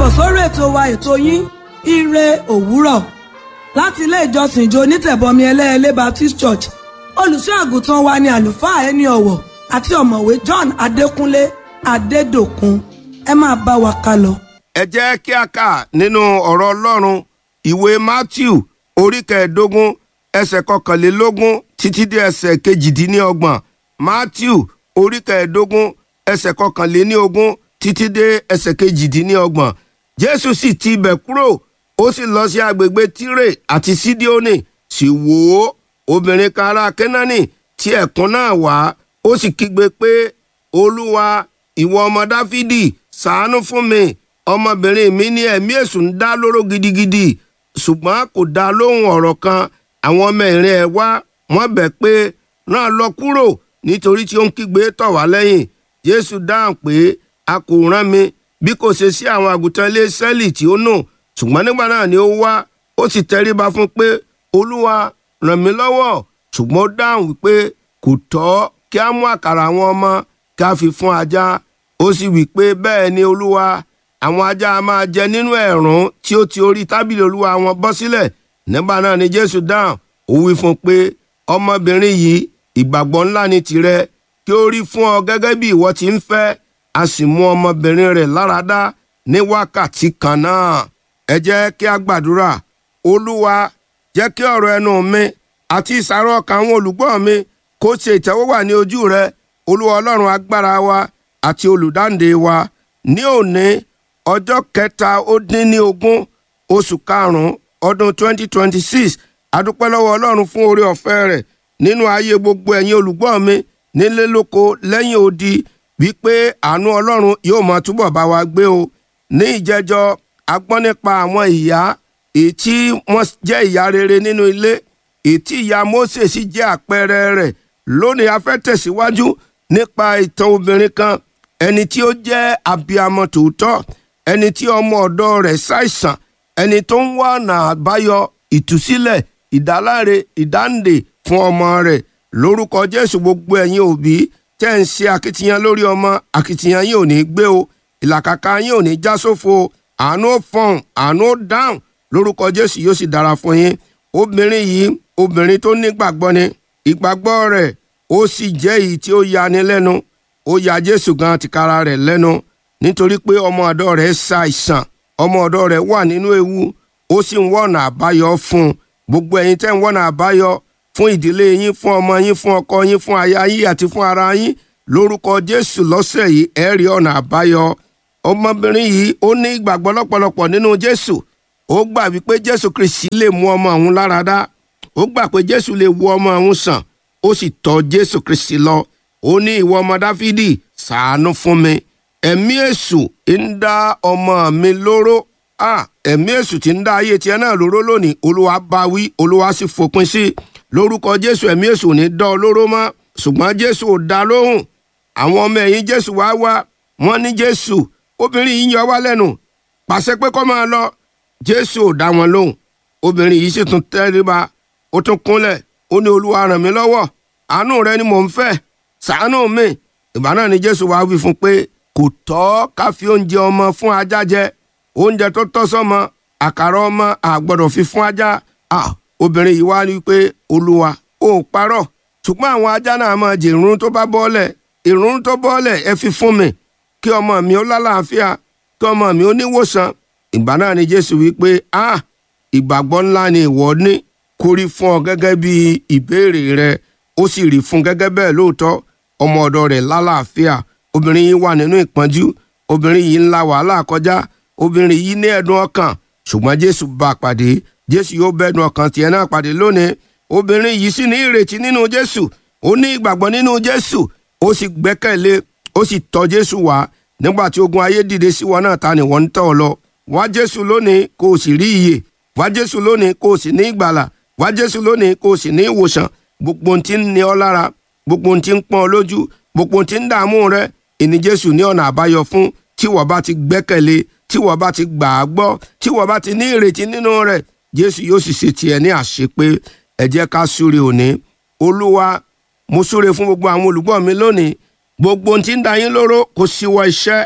sórí ètò wa ètò yín ire òwúrọ̀ láti ilé ìjọsìn ìjọ onítẹ̀bọmi ẹlẹ́ẹ̀lẹ́ Baptist Church olùṣọ́ àgùntàn wa ni àlùfáà ẹni ọ̀wọ̀ àti ọ̀mọ̀wé John Adékúnlé Adédòkun ẹ máa bá wa ká lọ. ẹ jẹ́ kí a kà nínú ọ̀rọ̀ ọlọ́run ìwé matthew orí kẹẹ̀ẹ́dógún ẹsẹ̀ kọkànlélógún títí dé ẹsẹ̀ kejìdínlọ́gbọ̀n matthew orí kẹẹ̀ẹ́dógún ẹsẹ̀ kọkànléníogún títí dé ẹsẹ̀ kejìdínlọ́gbọ̀n jésù sì ti ibẹ̀ kúrò ó sì lọ sí agbègbè tírè àti sídíónì sì wò ó obìnrin kan ará kẹ́nánì tí ẹ̀kún náà wá ó sì kígbe pé olúwa ìwọ ọmọ dáfídì ṣàánú fún mi ọmọbìnrin mi ní ẹ̀mí èṣù ń dá lóró gidigidi ṣùgbọ́n kò dá lóhùn ọ̀rọ̀ kan àwọn ọmọ ìrìn ẹ̀ wá wọ́n bẹ̀ pé rán lọ kúrò nítorí tí ó ń kígbe tọ̀ wá lẹ́yìn jésù dáhùn pé a kò rán mi bí kò ṣe sí àwọn àgùntàn ilé sẹ́ẹ̀lì tí ó nù ṣùgbọ́n nígbà náà ni ó wá ó sì tẹríba fún pé olúwa ràn mí lọ́wọ́ ṣùgbọ́n ó dáhùn wípé kò tọ́ kí a mú àkàrà àwọn ọmọ kí a fi fún ajá ó sì wí pé bẹ́ẹ̀ ni olúwa àwọn ajá a máa jẹ nínú ẹ̀rún tí ó ti orí tábìlì olúwa wọn bọ́ sílẹ̀ nígbà náà ni jésù dáhùn ó wí fún un pé ọmọbìnrin yìí ìgbàgbọ́ ńlá ni tìrẹ kí ó rí fún ọ gẹ́gẹ́ bí ìwọ ti ń fẹ́ a sì mú ọmọbìnrin rẹ̀ láradá ní wákàtí kan náà ẹ jẹ́ kí a gbàdúrà olúwa jẹ́ kí ọ̀rọ̀ ẹnu mi àti ìsàrọ̀ ọkàn àwọn olùgbọ́ mi kó ṣe ìtẹ́wọ́gbà ní ojú rẹ olúwa ọlọ́run agbára wa àti olùdáǹdè wa ní òní ọjọ́ kẹta ó dín ní ogún oṣù karùn-ún ọdún 2026 adúpẹ́ lọ́wọ́ ọlọ́run fún oore ọ̀fẹ́ rẹ̀ nínú ayé gbogbo ẹ̀yin olùgbọ́ mi nílé lóko lẹ́yìn odi wípé àánú ọlọ́run yóò máa túbọ̀ bá wa gbé o ní ìjẹjọ́ a gbọ́ nípa àwọn ìyá èyí tí wọ́n jẹ́ ìyá rere nínú ilé èyí tí ìyá Mósè sì jẹ́ àpẹẹrẹ rẹ̀ lónìí a fẹ́ tẹ̀síwájú nípa ìtàn obìnrin kan ẹni tí ó jẹ́ abiyamọ tòótọ́ ẹni tí ọmọ ọ̀dọ̀ rẹ̀ ṣàìsàn ẹni tó ń wá ọ̀nà àbáyọ ìtúsílẹ̀ ìdáláre ìdáǹdè fún ọmọ rẹ̀ lórúkọ Jésù gbogbo ẹ̀yin òbí tẹ́ ń ṣe akitiyan lórí ọmọ akitiyan yín ò ní gbé o ìlàkàkà yín ò ní já sófo àánú ó fọhùn àánú ó dáhùn lórúkọ Jésù yóò sì dára fún yín obìnrin yìí obìnrin tó nígbàgbọ́ ni ìgbàgbọ́ rẹ̀ ó sì jẹ́ èyí tí ó yani lẹ́nu ó ya Jésù gan tìkára rẹ̀ lẹ́nu nítorí pé ọmọ ọ̀dọ̀ rẹ̀ ṣàìsàn ọmọ ọ̀dọ̀ rẹ̀ wà nínú ewu ó sì ń wọ̀nà àbáyọ fún un gbogbo ẹ̀yin tẹ́ ń wọ̀nà àbáyọ fún ìdílé yín fún ọmọ yín fún ọkọ yín fún aya yín àti fún ara yín lórúkọ Jésù lọ́sẹ̀ yìí ẹ rí ọ̀nà àbáyọ ọmọbìnrin yìí ó ní ìgbàgbọ́ lọ́pọ̀lọpọ̀ nínú Jésù ó gbà wípé Jésù Kristi lè mú ọmọ òun lára dá ó gbà pé Jésù lè wo ọmọ òun sàn ó sì tọ̀ Jésù Kristi lọ ó ní ìwọ ọmọ Dáfídì ṣàánú fún mi ẹ̀mí èṣù ń dá ọmọ mi lóró ah ẹ̀mí èṣù tí ń dá ayé tiẹ̀ náà lóró lónìí olúwa bá wí olúwa sì fòpin sí i lórúkọ jésù ẹ̀mí èṣù ò ní dá ọ lóró mọ́ ṣùgbọ́n jésù ò dá lóhùn àwọn ọmọ ẹ̀yìn jésù wá wá wọ́n ní jésù obìnrin yìí yọ wá lẹ́nu pàṣẹ pé kó máa lọ jésù ò dá wọn lóhùn obìnrin yìí sì tún tẹríba ó tún kúnlẹ̀ ó ní olúwa ràn mí lọ́wọ́ àánú rẹ ni mò ń fẹ́ ṣàánú mi ìgbà náà ni jésù wá wí fún pé kò tọ́ ká fi oúnjẹ ọmọ fún ajá jẹ oúnjẹ tó tọ́ sọ́mọ àkàrà ọmọ àgbọ́dọ̀ fi fún ajá obìnrin yìí wá rí i pé olúwa ò parọ́ ṣùgbọ́n àwọn ajá náà máa jẹ ìrún tó bá bọ́ọ̀lẹ̀ ìrún tó bọ́ọ̀lẹ̀ ẹ fi fún mi kí ọmọ mi ó lálàáfíà kí ọmọ mi ó níwòsàn ìgbà náà ni jésù wí pé ah ìgbàgbọ́ ńlá ni ìwọ ní kó rí fún ọ gẹ́gẹ́ bí ìbéèrè rẹ ó sì rí fún gẹ́gẹ́ bẹ́ẹ̀ lóòótọ́ ọmọ ọ̀dọ̀ rẹ̀ lálàáfíà obìnrin yìí wà nínú ìpọ́njú obìnrin yìí ń la wàhálà kọjá obìnrin yìí ní ẹ̀dùn ọkàn ṣùgbọ́n jésù bá a pàdé jésù yóò bẹ́ẹ̀dùn ọkàn tiẹ̀ náà pàdé lónìí obìnrin yìí sì ní ìrètí nínú jésù ó ní ìgbàgbọ́ nínú jésù ó sì gbẹ́kẹ̀lé ó sì tọ̀ jésù wá nígbà tí ogun ayé dìde sí wọn náà ta ni wọ́n ń tọ̀ lọ wá jésù lónìí kó o sì rí ìyè wá jésù lónìí kó o sì ní ìgbàlà wá jésù lónìí kó o sì ní ìwòsàn gbogbo ohun tí ń ní ọ lára gbogbo ohun tí ń pọ́n ọ lójú gbogbo ohun tí ń dààmú rẹ ìní jésù ní ọ̀nà àbáyọ fún tí wọ́n bá ti gbẹ́kẹ̀lé tí wọ́n bá ti gbà á gbọ́ tí wọ́n bá ti ní ìrètí nínú rẹ̀ jésù yóò sì ṣe tiẹ̀ ní àṣepé ẹ jẹ́ ká súre òní olúwa mo súre fún gbogbo àwọn olùgbọ́ mi lónìí gbogbo ohun tí ń da yín lóró kó síwọ́ iṣẹ́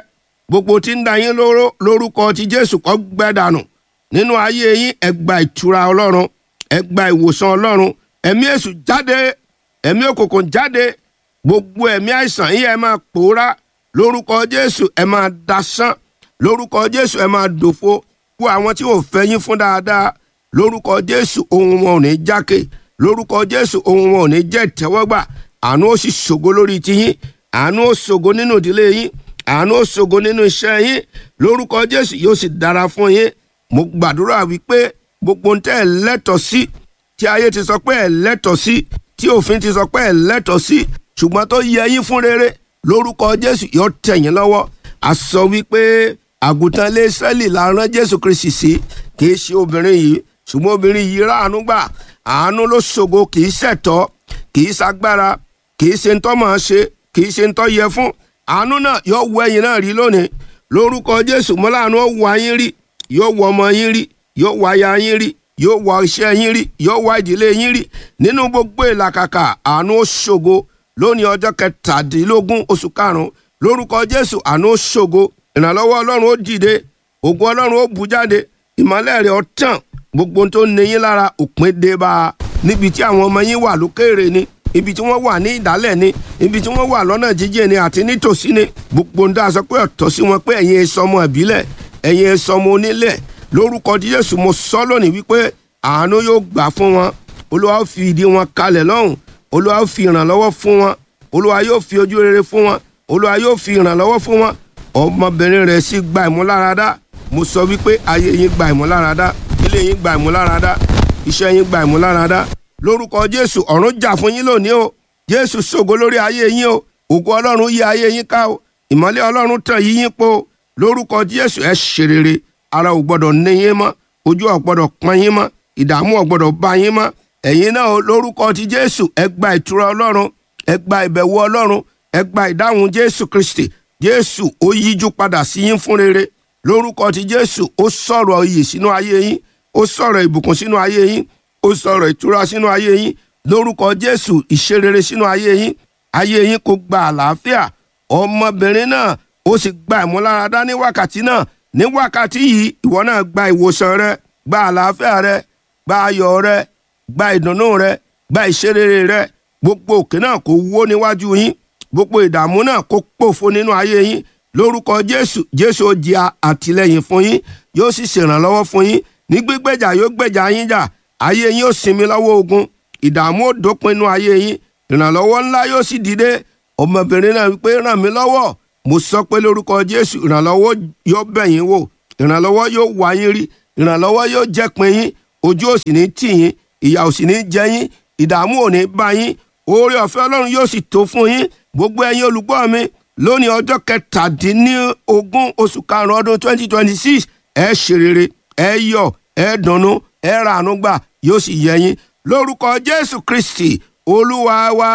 gbogbo tí ń da yín lóró lórúkọ ti jésù kó gbẹ dànù nínú ayé yín ẹ gba ìtura ọlọ́run ẹ gba ìwòsàn ọlọ́run ẹ̀mí èṣù jáde ẹ̀mí òkùnkùn jáde gbogbo ẹ̀mí àìsàn yín ẹ máa pòórá lórúkọ jésù ẹ máa dasán lórúkọ jésù ẹ máa dòfo kó àwọn tí ò fẹ́ yín fún dáadáa lórúkọ jésù ohun wọn ò ní jákè lórúkọ jésù ohun wọn ò ní jẹ́ ìtẹ́wọ́gbà àánú ó sì ṣògo lórí tiyín àánú ó ṣògo nínú ìdílé yín àánú ó ṣògo nínú iṣẹ́ yín lórúkọ jésù yóò sì dára fún yín mo gbàdúrà wípé gbogbo ń tẹ́ ẹ lẹ́tọ̀ọ́ sí tí ayé ti sọ pé ẹ lẹ́tọ̀ọ́ sí tí òfin ti sọ pé ẹ lẹ́tọ̀ọ́ sí ṣùgbọ́n tó yẹ yín fún rere lórúkọ jésù yóò tẹ̀ yín lọ́wọ́ a sọ wípé àgùntàn ilé Ísírẹ́lì la rán jésù kristi sí kì í ṣe obìnrin yìí ṣùgbọ́n obìnrin yìí ráàánú gbà àánú ló ṣògo kì í ṣẹ̀tọ́ kì í ṣagbára kì í ṣe ń tọ́ mọ̀ ṣe kì í ṣe ń tọ́ yẹ fún àánú náà yóò wọ ẹ̀yin náà rí lónìí lórúkọ jésù mọ́láàánú ó wọ ayín rí yóò wọ ọmọ yín rí yóò wọ aya yín rí yóò wọ iṣẹ́ yín rí yóò wọ ìdílé yín rí nínú gbogbo ìlàkàkà àánú ó ṣògo lónìí ọjọ́ kẹtàdínlógún oṣù karùn-ún lórúkọ jésù àánú ó ṣògo ìrànlọ́wọ́ ọlọ́run ó dìde ògùn ọlọ́run ó bù jáde ìmọ́lẹ̀ rẹ̀ ó tàn gbogbo tó ní yín lára òpin dé bá a níbi tí àwọn ọmọ yín wà lókèrè ni ibi tí wọ́n wà ní ìdálẹ̀ ni ibi tí wọ́n wà lọ́nà jíjìn ni àti nítòsí ni gbogbo ń dá sọ pé ọ̀tọ̀ sí wọn pé ẹ̀yin ẹ sọmọ ìbílẹ̀ ẹ̀yin ẹ sọmọ onílẹ̀ lórúkọ Jésù mo sọ lónìí wípé àánú yóò gbà fún wọn olúwa ó fi ìdí wọn kalẹ̀ lọ́hùn olúwa ó fi ìrànlọ́wọ́ fún wọn olúwa yóò fi ojú rere fún wọn olúwa yóò fi ìrànlọ́wọ́ fún wọn ọmọbìnrin rẹ̀ sì gba ìmúláradá mo sọ wípé ayé yín gba ìmúláradá ilé yín gba ìmúláradá iṣẹ́ yín gba ìmúláradá lórúkọ jésù ọ̀run jà fún yín lónìí o jésù ṣògo lórí ayé yín o ògo ọlọ́run yí ayé yín ká o ìmọ́lẹ̀ ọlọ́run tàn yí yín po lórúkọ jésù ẹ ṣe rere ara ò gbọ́dọ̀ ní yín mọ́ ojú ò gbọ́dọ̀ pọ́n yín mọ́ ìdààmú ò gbọ́dọ̀ bá yín mọ́ ẹ̀yin náà o lórúkọ ti jésù ẹ gba ìtura ọlọ́run ẹ gba ìbẹ̀wò ọlọ́run ẹ gba ìdáhùn jésù kristi jésù ó yíjú padà sí yín fún rere lórúkọ ti jésù ó sọ̀rọ̀ iyì sínú ayé yín ó sọ̀rọ̀ ìbùkún sínú ayé yín ó sọ̀rọ̀ ìtura sínú ayé yín lórúkọ jésù ìṣerere sínú ayé yín ayé yín kò gba àlàáfíà ọmọbìnrin náà ó sì gba ìmúláradá ní wákàtí náà ní wákàtí yìí ìwọ náà gba ìwòsàn rẹ gba àlàáfíà rẹ gba ayọ̀ rẹ gba ìdùnnú rẹ gba ìṣerere rẹ gbogbo òkè náà kó wó níwájú yín gbogbo ìdààmú náà kó pòfo nínú ayé yín lórúkọ jésù jésù ó di àtìlẹ́yìn fún yín yóò sì ṣèrànlọ́wọ́ fún yín ní gbígbèjà yóò gbèjà yín jà ayé yín ó sinmi lọ́wọ́ ogun ìdààmú ó dópin inú ayé yín ìrànlọ́wọ́ ńlá yóò sì dìde ọmọbìnrin náà wípé ràn mí lọ́wọ́ mo sọ pé lórúkọ jésù ìrànlọ́wọ́ yóò bẹ̀ yín wò ìrànlọ́wọ́ yóò wá yín rí ìrànlọ́wọ́ yóò jẹ́ pin yín ojú ò sì ní tì yín ìyà ò sì ní jẹ yín ìdààmú ò ní bá yín oore ọ̀fẹ́ ọlọ́run yóò sì tó fún yín gbogbo ẹ̀yin olùgbọ́ mi lónìí ọjọ́ kẹtàdínlógún oṣù karùn-ún ọdún twenty twenty six ẹ ṣe rere ẹ yọ̀ ẹ dùnnú ẹ ràánú gbà yóò sì yẹ yín lórúkọ jésù kristi olúwa wa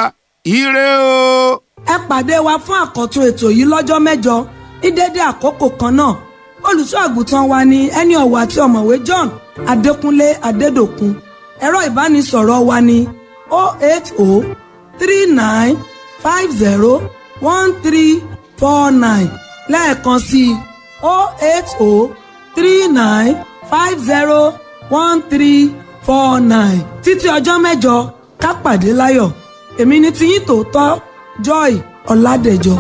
ire o. ẹ pàdé wa fún àkọ́tún ètò yìí lọ́jọ́ mẹ́jọ ní dédé àkókò kan náà olùṣọ́ àgùntàn wa ni ẹni ọ̀wọ̀ àti ọ̀mọ̀wé John Adékúnlé Adédòkun ẹ̀rọ ìbánisọ̀rọ̀ wa ni 08039501349 lẹ́ẹ̀kan sí i 08039501349 títí ọjọ́ mẹ́jọ ká pàdé láyọ̀ èmi ni tiyín tòótọ́ Joy Ọládẹ̀jọ.